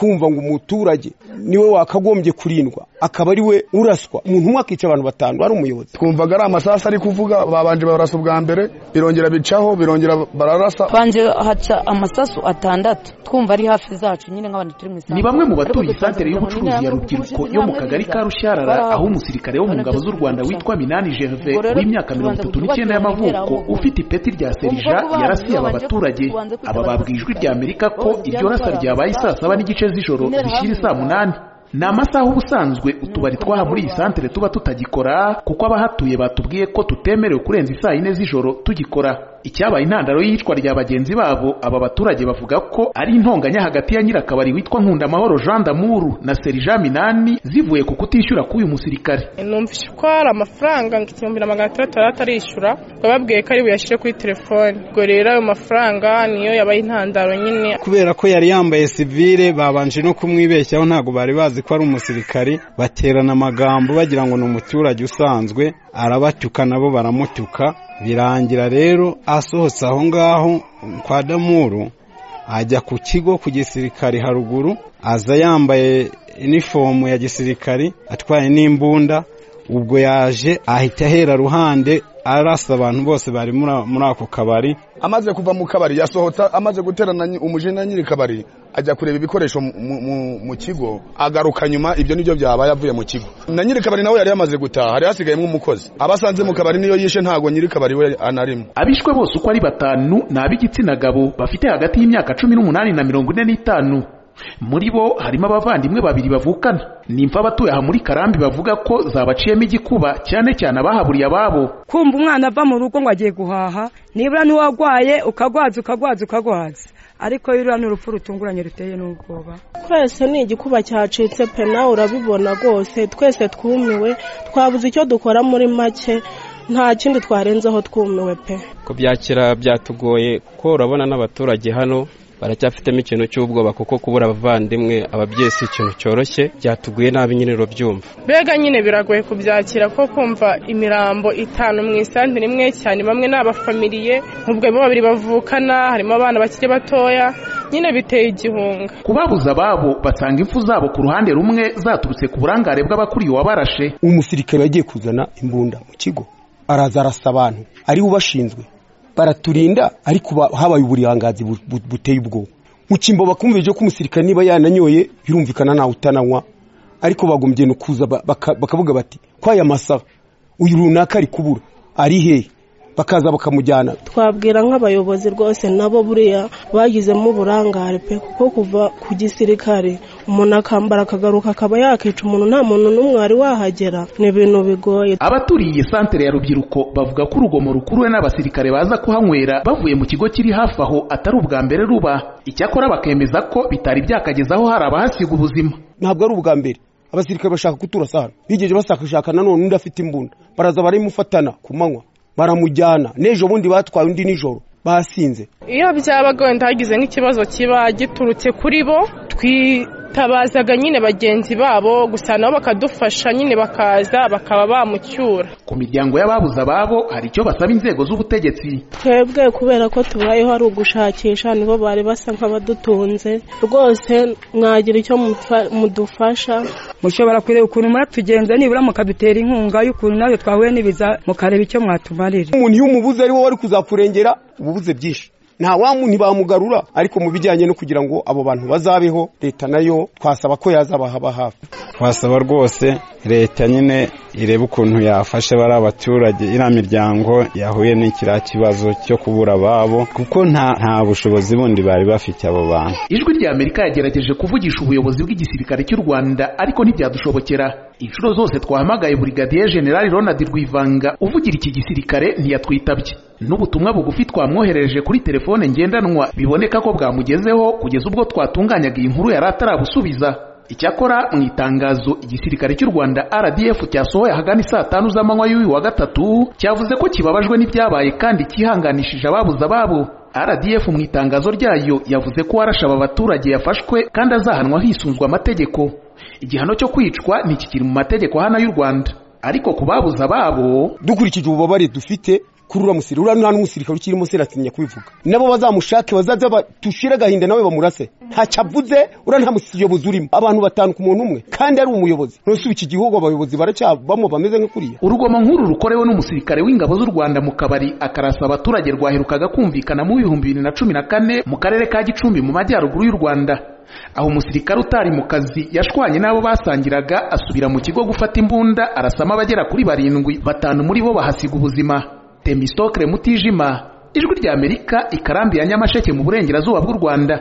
kumva ngo umuturage niwe wakagombye kurindwa akaba ari we uraswa umuntu umwe akica abantu batanu ari umuyobozi twumvaga ari amasasu ari kuvuga babanje barasa ubwa mbere birongera bicaho birongera bararasa banje haca amasasu atandatu twumva ari hafi zacu nyine nk'abantu turi mu isanzwe ni bamwe mu baturiye isantere y'ubucuruzi ya rubyiruko yo mu kagari ka rushyarara aho umusirikare wo mu ngabo z'u rwanda witwa minani gerve w'imyaka mirongo itatu n'icyenda y'amavuko ufite ipeti rya serija yarasiye aba baturage aba babwiye ijwi rya amerika ko iryo rasa ryabaye saa saba n'igice z'ijoro zishyira isaa munani ni amasaha ubusanzwe utubari twaha muri iyi santere tuba tutagikora kuko abahatuye batubwiye ko tutemerewe kurenza isaa yine z'ijoro tugikora icyabaye intandaro y'iyicwa rya bagenzi babo aba baturage bavuga ko ari intonganya hagati ya nyirakabari witwa nkundamahoro jean damuru na serija minani zivuye ku kutishyura k'uyu musirikare numvise ko hari amafaranga ngo igihumbi na magana atandatu atarishyura bababwiye ko ari buyashyire kuri telefone ubwo rero ayo mafaranga niyo yabaye intandaro nyine kubera ko yari yambaye sivire babanje no kumwibeshyaho ntabwo bari bazi ko ari umusirikari baterana amagambo bagira ngo ni umuturage usanzwe arabatyuka nabo baramutyuka birangira rero asohotse aho ngaho kwa damuru ajya ku kigo ku gisirikari haruguru aza yambaye inifomu ya gisirikari atwaye n'imbunda ubwo yaje ahita ahera ruhande arasa abantu bose bari muri ako kabari amaze kuva mu kabari yasohotse amaze guterana umujene na nyiri kabari ajya kureba ibikoresho mu kigo agaruka nyuma ibyo nibyo byabaye avuye mu kigo na nyiri kabari nawe yari yamaze gutaha hari hasigayemo umukozi abasanze mu kabari niyo yishe ntago nyiri kabari we anarimo abishwe bose uko ari batanu ni ab'igitsina gabo bafite hagati y'imyaka cumi n'umunani na mirongo ine n'itanu muri bo harimo abavandimwe babiri bavukana nimfa abatuye aha muri karambi bavuga ko zabaciyemo igikuba cyane cyane abahaburiye ababo kumva umwana ava mu rugo ngo agiye guhaha nibura n'uwagwaye ukagwaza ukagwaza ukagwaza ariko ruriya ni urupfu rutunguranye ruteye n'ubwoba twese ni igikuba cyacitse pe nawe urabibona rwose twese twumiwe twabuze icyo dukora muri make nta kindi twarenzeho twumiwe pe kubyakira byatugoye kuko urabona n'abaturage hano baracyafitemo ikintu cy'ubwoba kuko kubura abavandimwe ababyeyi si ikintu cyoroshye byatuguye nabi nyine urabyumva mbega nyine biragoye kubyakira ko kumva imirambo itanu mu isantere imwe cyane bamwe ni abafamiliye ubwo harimo babiri bavukana harimo abana bakiri batoya nyine biteye igihunga kubabuza ababo basanga impfu zabo ku ruhande rumwe zaturutse ku burangare bw'abakuriye uwabarashe umusirikare yagiye kuzana imbunda mu kigo araza arasa abantu ariwe ubashinzwe baraturinda ariko habaye uburangazi buteye ubwoba mu cyimbo bakumvije ko umusirikare niba yananyoye birumvikana ntawe utananywa ariko bagombye no kuza bakavuga bati ko aya masaha uyu runaka ari kubura ari hehe bakaza bakamujyana twabwira nk'abayobozi rwose nabo buriya bagizemo uburangare pe kuko kuva ku gisirikare umuntu akambara akagaruka akaba yakica umuntu nta muntu n'umwe wari wahagera ni ibintu bigoye abaturiye iyi santere ya rubyiruko bavuga ko urugomo rukuruwe n'abasirikare baza kuhanywera bavuye mu kigo kiri hafi aho atari ubwa mbere ruba icyakora bakemeza ko bitari byakagezaho hari abahasiga ubuzima ntabwo ari ubwa mbere abasirikare bashaka kuturasa hano bigeje bashakashaka nanone undi afite imbunda baraza baramufatana ku manywa baramujyana n'ejo bundi batwaye undi nijoro basinze iyo byabaga wenda hagize nk'ikibazo kiba giturutse kuri bo twitabazaga nyine bagenzi babo gusa nabo bakadufasha nyine bakaza bakaba bamucyura ku miryango y'ababuze ababo hari icyo basaba inzego z'ubutegetsi twebwe kubera ko tubayeho ari ugushakisha nibo bari basa nk'abadutunze rwose mwagira icyo mudufasha mushobora kureba ukuntu muratugenza nibura mukadutera inkunga y'ukuntu nawe twahuye n'ibiza mukareba icyo mwatumarira umuntu iyo umubuze ari wowe wari kuzakurengera uba ubuze byinshi nta wamu ntibamugarura ariko mu bijyanye no kugira ngo abo bantu bazabeho leta nayo twasaba ko yazabahaba hafi twasaba rwose leta nyine irebe ukuntu yafasha bari abaturage iriya miryango yahuye n'ikiriya kibazo cyo kubura ababo kuko nta bushobozi bundi bari bafite abo bantu ijwi rya amerika yagerageje kuvugisha ubuyobozi bw'igisirikare cy'u rwanda ariko ntibyadushobokera inshuro zose twahamagaye burigadiye generali ronald rwivanga uvugira iki gisirikare ntiyatwitabye n'ubutumwa bugufi twamwoherereje kuri telefone ngendanwa biboneka ko bwamugezeho kugeza ubwo twatunganyaga iyi nkuru yari atarabusubiza icyakora mu itangazo igisirikare cy'u rwanda rdf cyasohoye ahagana saa tanu z'amanywa y'uyu wa gatatu cyavuze ko kibabajwe n'ibyabaye kandi cyihanganishije ababuze ababo rdf mu itangazo ryayo yavuze ko warashaba abaturage yafashwe kandi azahanwa hisunzwe amategeko igihano cyo kwicwa ntikikiri mu mategeko hano y'u rwanda ariko ku babuze ababo dukurikije ububabare dufite kuri uriya musirikare uriya nta n'umusirikare ukiri munsi aratinya kubivuga nabo bazamushake bazaze dushire agahinda nawe bamurase ntacyo avuze uriya nta muyobozi urimo abantu batanu ku muntu umwe kandi ari umuyobozi nonese ubu iki gihugu abayobozi baracyabamo bameze nka kuriya urugomo nk'uru rukorewe n'umusirikare w'ingabo z'u rwanda mu kabari akarasa abaturage rwaherukaga kumvikana mu bihumbi bibiri na cumi na kane mu karere ka gicumbi mu majyaruguru y'u rwanda aho umusirikare utari mu kazi yashwanye n'abo basangiraga asubira mu kigo gufata imbunda arasama abagera kuri barindwi batanu muri bo bahasiga ubuzima temistokre mutijima ijwi ry'amerika ikarambi ya nyamasheke mu burengerazuba bw'u rwanda